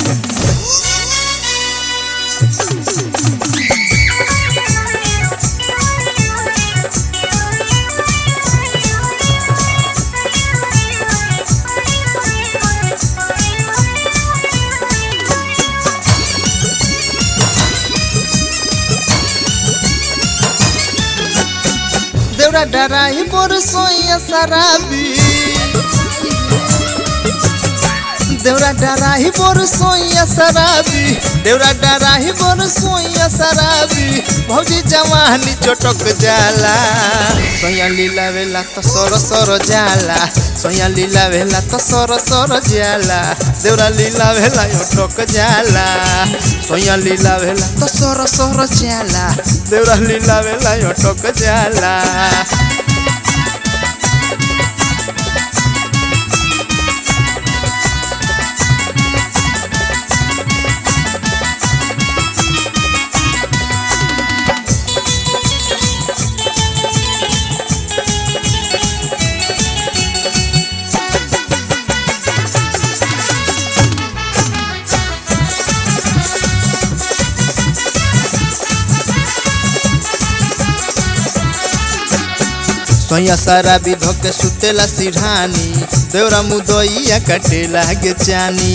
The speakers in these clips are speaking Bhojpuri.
देवरा डराई मोर सोइया शराबी देवरा डराही मोर सोइया शराबी देवरा डराही मोर सोइया शराबी भौजी जवानी चटक जाला सोया लीला वेला तो सर सर जाला सोया लीला वेला तो सर सर जाला देवरा लीला वेला अटक जाला सोया लीला वेला तो सर सर जाला देवरा लीला वेला अटक जाला सोया सारा विधो के सुतेला सिरहानी देवरा मुदइया काटे लागे चानी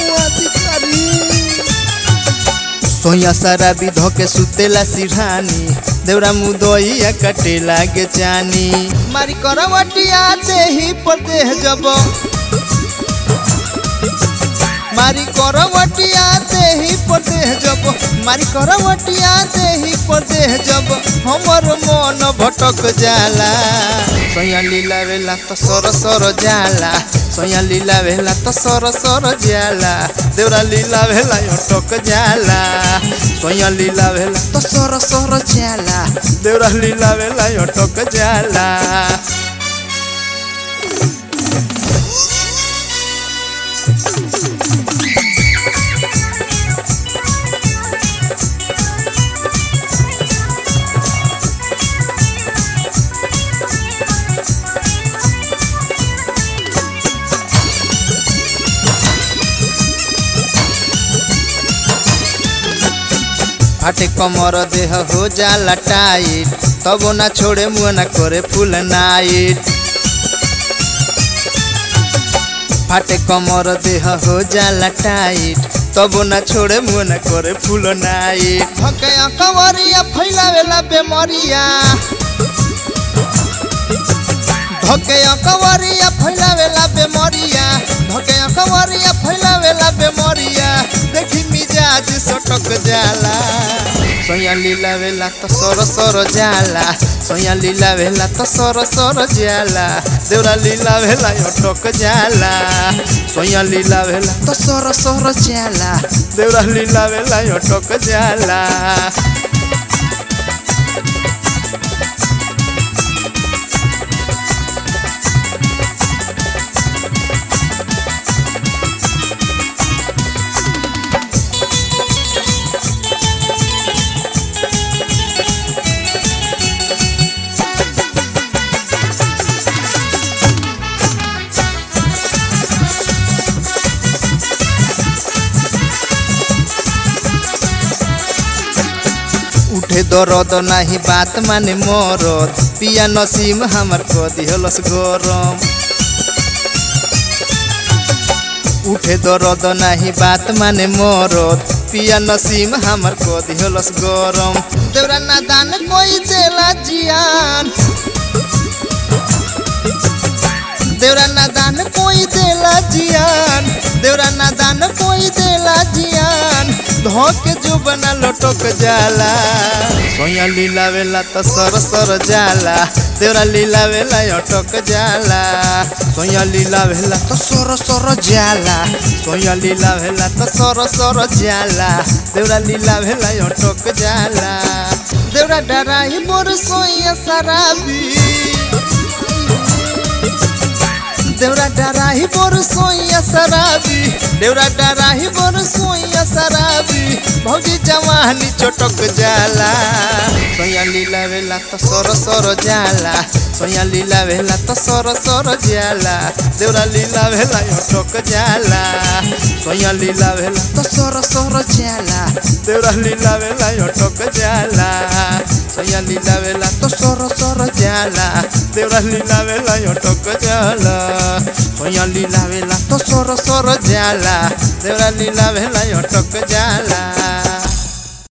सोया सारा विधो के सुतेला सिरहानी देवरा मुदइया काटे लागे चानी मारी करवटिया देही पर देह जब मारी करवटिया देही पर देह जब मारी करवटिया देही पर देह जब हमर मन भटक जाला सोया लीला वेला तो सर सर जाला सोया लीला वेला तो सर सर जाला देवरा लीला वेला अटक जाला सोया लीला वेला तो सर सर जाला देवरा लीला वेला अटक जाला फाटे कमर देह हो जाला टाइट तब ना छोड़े मुँह ना करे फुल नाइट फाटे कमर देह हो जाला टाइट तब ना छोड़े मुँह ना करे फुल नाइट भके कवरिया फैलावेला बेमरिया धके कवरिया फैलावेला बेमरिया धके कवरिया फैलावेला बेमरिया देखी मिजाज सटक जाला सोया लीला वेला तो सर सर जाला सोया लीला वेला तो सर सर जाला देवरा लीला वेला अटक जाला सोया लीला वेला तो सर सर जाला देवरा लीला वेला अटक जाला उठे दरद नाही बात माने मरद पिया नसीम हमर क दिहलस गरम उठे दरद नाही बात माने मरद पिया नसीम हमर क दिहलस गरम देवरा नादान कोई देला जियान देवरा नादान कोई देला जियान देवरा नादान कोई देला जियान धोके जो बना लटक जाला सोया लीला वेला तो सर सर जाला देवरा लीला वेला अटक जाला सोया लीला वेला तो सर सर जाला सोया लीला वेला तो सर सर जाला देवरा लीला वेला अटक जाला देवरा डराई मोर सोया शराबी देवरा डराही बोर सोइया शराबी देवरा डराही बोर सोइया शराबी भौजी जवानी चटक जाला सोया लीला वेला तो सर सर जाला सोया लीला वेला तो सर सर जाला देवरा लीला वेला अटक जाला सोया लीला वेला तो सर सर जाला देवरा लीला वेला अटक जाला सोया लीला वेला तो सर सर जाला देवरा लीला वेला अटक जाला सोया लीला वेला तो सर सर जाला देवरा लीला वेला अटक जाला